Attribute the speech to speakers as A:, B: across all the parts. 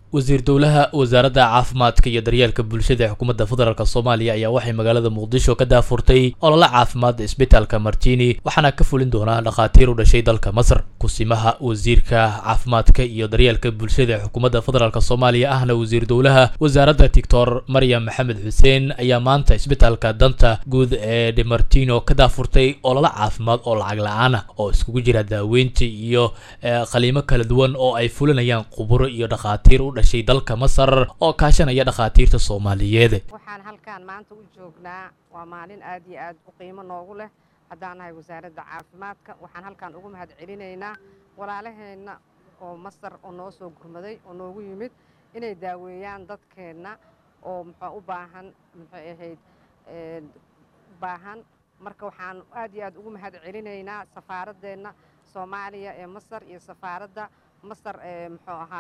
A: wasiir dowlaha wasaaradda caafimaadka iyo daryeelka bulshada ee xukuumadda federaalk soomaaliya ayaa waxay magaalada muqdisho ka daafurtay olole caafimaad isbitaalka martini waxaana ka fulin doonaa dhakhaatiir u dhashay dalka masar kusimaha wasiirka caafimaadka iyo daryeelka bulshada ee xukuumadda federaalk soomaaliya ahna wasiir dowlaha wasaaradda doctor maryam maxamed xuseen ayaa maanta isbitaalka danta guud ee demartino ka daafurtay olole caafimaad oo lacag la-aan ah oo iskugu jira daaweynta iyo qaliimo kala duwan oo ay fulinayaan khuburo iyo dhakhaatiir u dhashay dalka masar oo kaashanaya dhakhaatiirta soomaaliyeed
B: waxaan halkaan maanta u joognaa waa maalin aad iyo aad u qiimo noogu leh haddaan nahay wasaaradda caafimaadka waxaan halkaan ugu mahad celinaynaa walaalaheenna oo masar oo noo soo gurmaday oo noogu yimid inay daaweeyaan dadkeenna oo muxuu u baahan muxuu ahayd baahan marka waxaan aad iyo aad ugu mahad celinaynaa safaaradeenna soomaaliya ee masar iyo safaaradda masar ee muxuu ahaa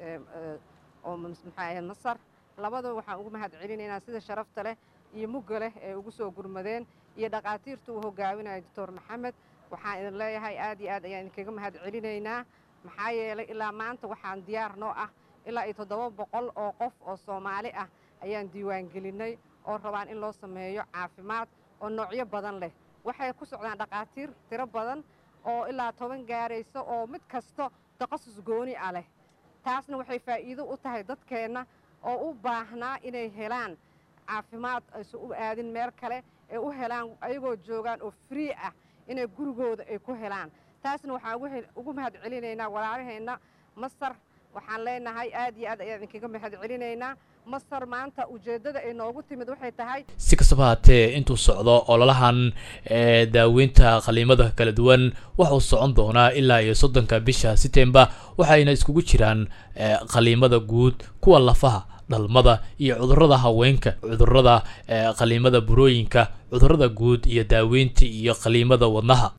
B: oo muxuu ahayd masar labadaba waxaan ugu mahad celinaynaa sida sharafta leh iyo mugga leh ee ugu soo gurmadeen iyo dhakhaatiirta uu hogaaminaya doctor maxamed waxaan idin leeyahay aad iyo aad ayaan idinkaga mahad celinaynaa maxaa yeelay ilaa maanta waxaan diyaar noo ah ilaa iyo toddoba boqol oo qof oo soomaali ah ayaan diiwaangelinnay oo rabaan in loo sameeyo caafimaad oo noocyo badan leh waxay ku socdaan dhakhaatiir tiro badan oo ilaa toban gaarayso oo mid kasto takhasus gooni ah leh taasna waxay faa'iido u tahay dadkeenna oo u baahnaa inay helaan caafimaad aysan u aadin meel kale ee u helaan ayagoo joogaan oo free ah inay gurigooda ay ku helaan taasna waxaan ugu mahad celinaynaa walaalaheenna masar waxaan leenahay aad iyo aad ayaan idinkaga mahad celinaynaa masar maanta ujeeddada ay noogu timid waxay tahay
A: si kastaba haatee intuu socdo ololahan ee daaweynta qaliimada kala duwan wuxuu socon doonaa ilaa iyo soddonka bisha setembar waxayna iskugu jiraan qaliimada guud kuwa lafaha dhalmada iyo cudurrada haweenka cudurrada qaliimada burooyinka cudurrada guud iyo daaweynta iyo qaliimada wadnaha